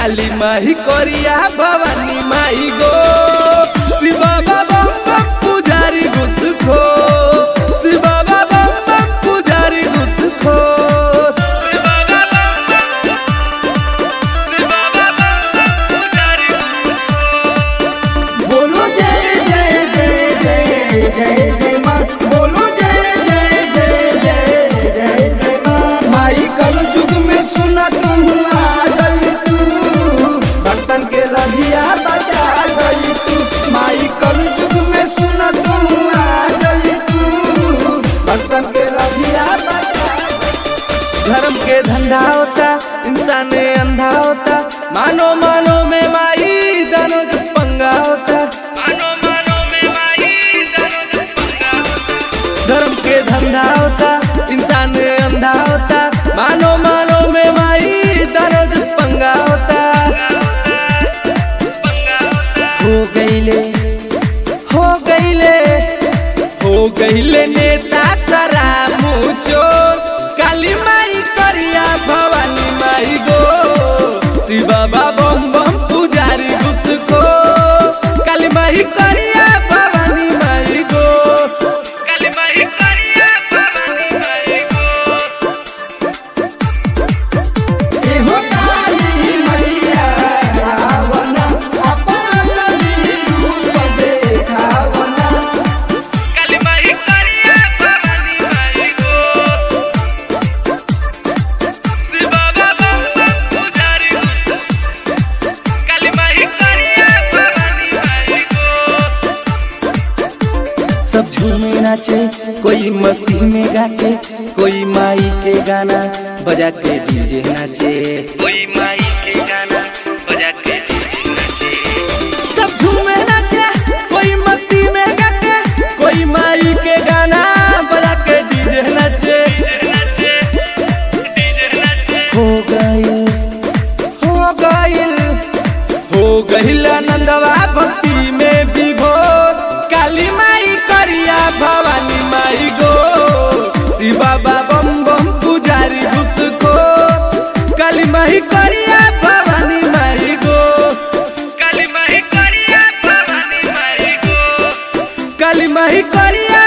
काली माही करिया भवानी माई गो शिव बाबा बम बम पुजारी घुस खो शिव बाबा बम बम पुजारी घुस खो बोलो जय जय जय जय जय जय माँ बोलो जय जय जय जय जय जय माँ माई कल युग में सुना तुम आ गई तू भक्तन के रधिया बचा गई तू माई कल युग में सुना तुम आ गई तू भक्तन के रधिया बचा धर्म के धंधा होता इंसान अंधा होता मानो मानो में माई दानो जस पंगा होता मानो मानो में माई दानो जस पंगा होता धर्म के धंधा होता इंसान अंधा होता मानो मानो में माई दानो जस पंगा होता हो गईले हो गईले हो गईले नेता सारा मुचोर काली माई करिया भवानी माई गो शिव बाबा बम बम पुजारी घुसखो काली माई करिया भवानी माई गो काली माई करिया भवानी माई गो एहो काली मैया रावण अपन रूप देखावना काली माई करिया भवानी माई गो शिव बाबा बम बम पुजारी घुसखो काली माई करिया भवानी माई गो सब झूमे नाचे कोई मस्ती में गाके कोई माई के गाना बजा के डीजे नाचे कोई माई के गाना बजा के डीजे नाचे सब झूमे नाचे कोई मस्ती में गाके कोई माई के गाना बजा के डीजे नाचे हो गइल हो गइल हो गइल आनंदवा भक्ति में विभोर काली माई करिया भवानी माई गो शिव बाबा बम बम पुजारी घुसखो काली माई करिया भवानी माई गो काली माई करिया भवानी माई गो काली माई करिया